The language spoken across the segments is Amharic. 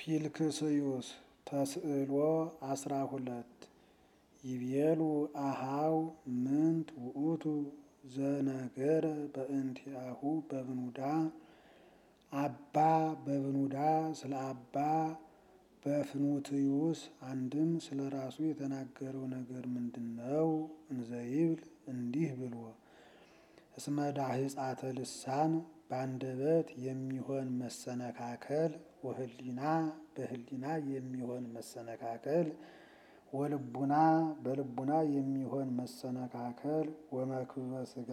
ፊልክስዩስ ተስዕሎ አስራ ሁለት ይቤሉ አሃው ምንት ውእቱ ዘነገረ በእንቲአሁ በብኑዳ አባ በብኑዳ ስለ አባ በፍኑትዩስ አንድም ስለ ራሱ የተናገረው ነገር ምንድን ነው? እንዘይብል እንዲህ ብሎ እስመ ዳህጻተ ልሳን በአንደበት የሚሆን መሰነካከል ወህሊና በህሊና የሚሆን መሰነካከል ወልቡና በልቡና የሚሆን መሰነካከል ወመክብበ ሥጋ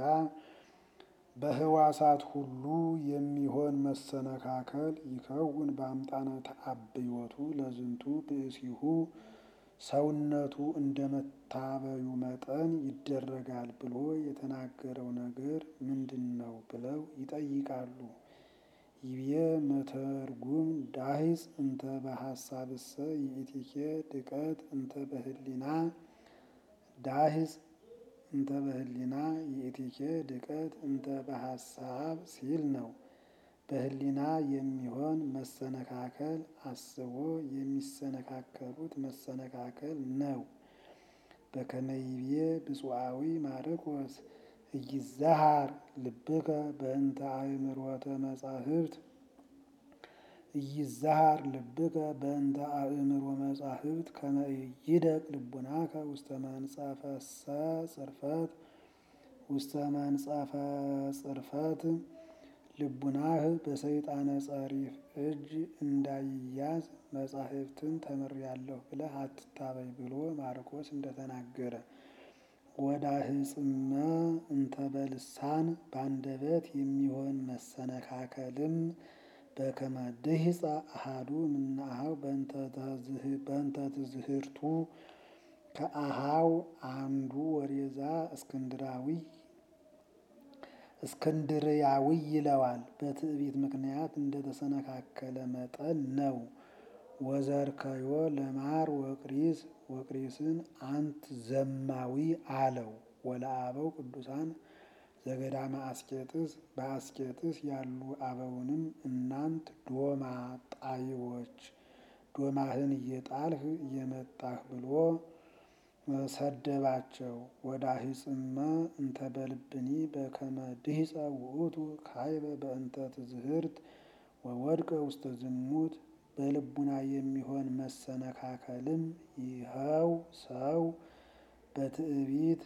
በህዋሳት ሁሉ የሚሆን መሰነካከል ይከውን በአምጣነ ተአብዮቱ ለዝንቱ ብእሲሁ ሰውነቱ እንደ መታበዩ መጠን ይደረጋል ብሎ የተናገረው ነገር ምንድን ነው ብለው ይጠይቃሉ። ይቤ መተርጉም ዳሂጽ እንተ በሐሳብሰ ይእቲኬ ድቀት እንተ በህሊና ዳሂጽ እንተ በህሊና ይእቲኬ ድቀት እንተ በሐሳብ ሲል ነው። በህሊና የሚሆን መሰነካከል አስቦ የሚሰነካከሉት መሰነካከል ነው። በከመይቤ ብፁዓዊ ማርቆስ እይዛሃር ልብከ በእንተ አእምሮተ መጻሕፍት እይዛሃር ልብከ በእንተ አእምሮ መጻሕፍት ከመ ይደቅ ልቡናከ ውስተ መንጸፈሰ ጽርፈት ውስተ መንጸፈ ጽርፈት ልቡናህ በሰይጣነ ጸሪፍ እጅ እንዳይያዝ መጻሕፍትን ተምሬአለሁ ብለህ አትታበይ ብሎ ማርቆስ እንደተናገረ ወዳህጽመ እንተ በልሳን በአንደበት የሚሆን መሰነካከልም በከመ ድሂጸ አሃዱ እምነአኀው በእንተ ትዝህርቱ ከአኀው አንዱ ወሬዛ እስክንድራዊ እስክንድርያዊ ይለዋል። በትዕቢት ምክንያት እንደተሰነካከለ መጠን ነው። ወዘርከዮ ለማር ወቅሪስ ወቅሪስን አንት ዘማዊ አለው። ወለአበው ቅዱሳን ዘገዳመ አስቄጥስ በአስቄጥስ ያሉ አበውንም እናንት ዶማ ጣይዎች ዶማህን እየጣልህ እየመጣህ ብሎ ሰደባቸው። ወዳሂጽመ እንተ በልብኒ በከመ ድሂጸ ውእቱ ካይበ በእንተ ትዝህርት ወወድቀ ውስተ ዝሙት በልቡና የሚሆን መሰነካከልም ይኸው ሰው በትዕቢት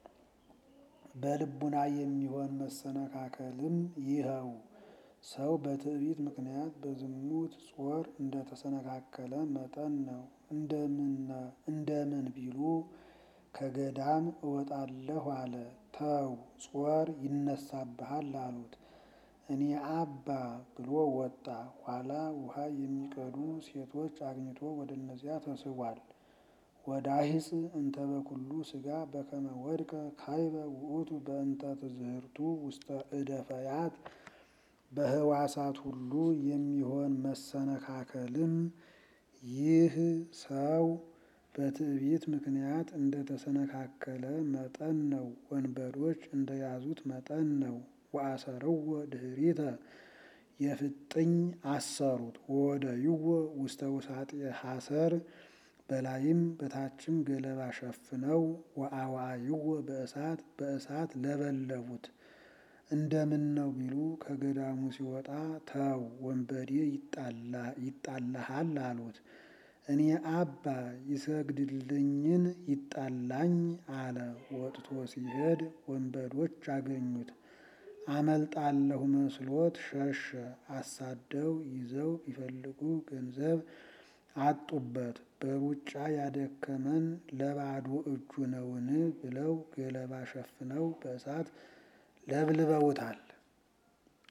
በልቡና የሚሆን መሰነካከልም ይኸው ሰው በትዕቢት ምክንያት በዝሙት ጾር እንደተሰነካከለ መጠን ነው። እንደምን ቢሉ ከገዳም እወጣለሁ አለ። ተው ጾር ይነሳብሃል አሉት። እኔ አባ ብሎ ወጣ። ኋላ ውሃ የሚቀዱ ሴቶች አግኝቶ ወደ እነዚያ ተስቧል። ወዳሂጽ እንተ በኩሉ ሥጋ በከመ ወድቀ ካይበ ውእቱ በእንተ ትዝህርቱ ውስተ እደፈያት በህዋሳት ሁሉ የሚሆን መሰነካከልም ይህ ሰው በትዕቢት ምክንያት እንደተሰነካከለ መጠን ነው። ወንበዶች እንደያዙት መጠን ነው። ወአሰርዎ ድኅሪተ የፍጥኝ አሰሩት ወወደይዎ ውስተ ውሳጤ ሐሰር በላይም በታችም ገለባ ሸፍነው ወአዋይዎ በእሳት በእሳት ለበለቡት። እንደምን ነው ቢሉ ከገዳሙ ሲወጣ ተው ወንበዴ ይጣላሃል አሉት። እኔ አባ ይሰግድልኝን ይጣላኝ አለ። ወጥቶ ሲሄድ ወንበዶች አገኙት። አመልጣለሁ መስሎት ሸሸ። አሳደው ይዘው ቢፈልጉ ገንዘብ አጡበት። በሩጫ ያደከመን ለባዶ እጁ ነውን ብለው ገለባ ሸፍነው በእሳት ለብልበውታል።